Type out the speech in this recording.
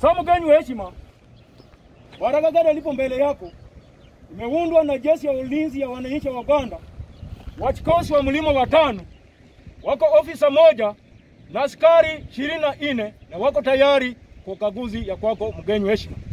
So mgeni wa heshima, Baraka gari alipo mbele yako imeundwa na jeshi ya ulinzi ya wananchi wa Uganda, wachikosi wa mlima watano, wako ofisa moja na askari ishirini na nne na wako tayari kwa ukaguzi ya kwako mgeni wa heshima.